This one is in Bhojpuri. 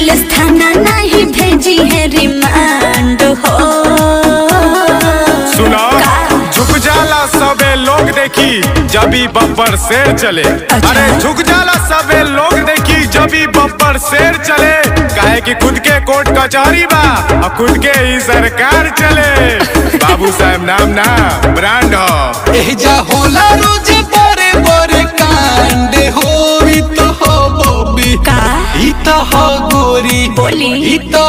पुलिस थाना नहीं भेजी है रिमांड हो सुना का? झुक जाला सबे लोग देखी जबी बब्बर शेर चले अच्छा। अरे झुक जाला सबे लोग देखी जबी बब्बर शेर चले काहे कि खुद के कोर्ट कचहरी बा और खुद के ही सरकार चले बाबू साहब नाम ना ब्रांड हो एजा होला रोज बड़े बड़े कांड हो ई तो हो बॉबी का? ई तो हो गोरी बोली। ई तो